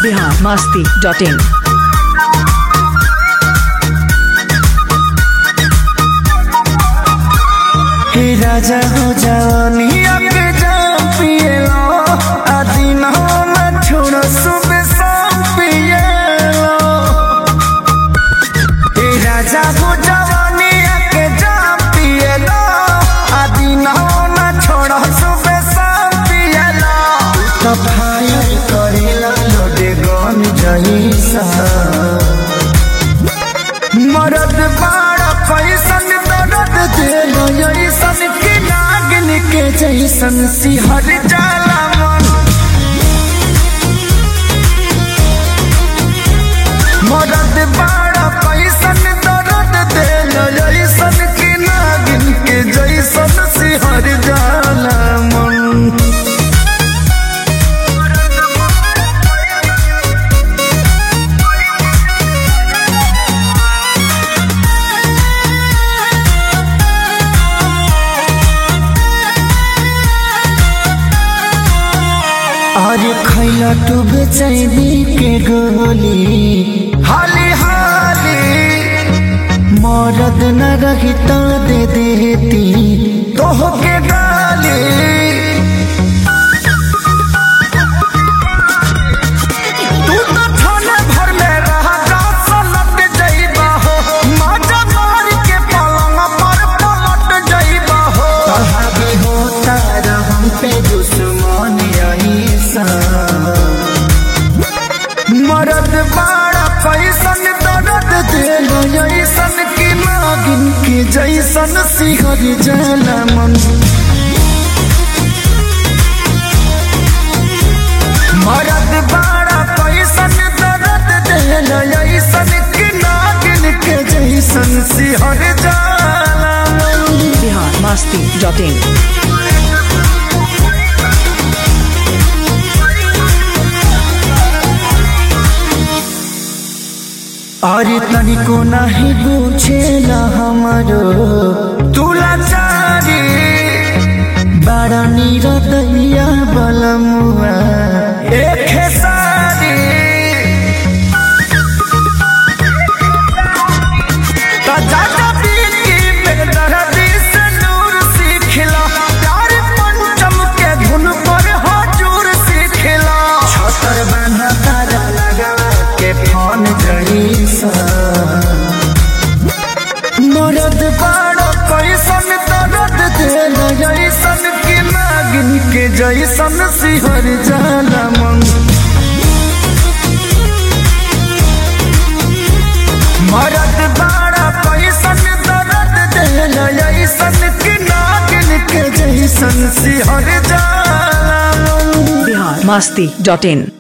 Bihar Masti dot in हे राजा हो जवानिया के जाम पिएलो आदि न हो न छोड़ो सुबह शाम पिएलो हे राजा हो जवानिया के जाम पिएलो आदि न हो न छोड़ो सुबह शाम पिएलो तो फायर करेला लोडे गन जईसा मरद बाड़ा पैसन दर्द दिल ऐसन के नागिन के जैसन सिहर जाला मन मरद बाड़ा पैसन दर्द दिल ऐसन के नागिन के जैसन सिहर जाला मन अरे खैला तू बेचैनी के गोली हाली हाली मरद न रही तो दे देती तोह के गाली तू तो थाने भर में रहा जा सलट जइबा हो माजा मार के पलंग पर पलट जइबा हो कहाबे होता रहम पे दुश्मन ऐसा मरद बाड़ा पैसन दर्द दिल ऐसन की नागिन के जैसन सिहर जाला मन मरद बाड़ा पैसन दर्द दिल ऐसन की नागिन के जैसन सिहर जाला मन बिहार मस्ती डॉट इन अरे तनिको नहीं पूछेला हमारो तुला चारी बड़ा नीरदैया बलमुआ एक सारी तो जाता बीती में दर्दी से दूर सीखला प्यार पंचम के धुन पर हजूर सीखला छतर बना तारा लगा के फोन जईसा मरद बाड़ो कैसन दर्द दिल जैसन की नागिन के जैसन सिहर जाला मन मरद बाड़ा पैसन दर्द दिल ऐसन की नागिन के जैसन सिहर जाला मन बिहार मस्ती डॉट इन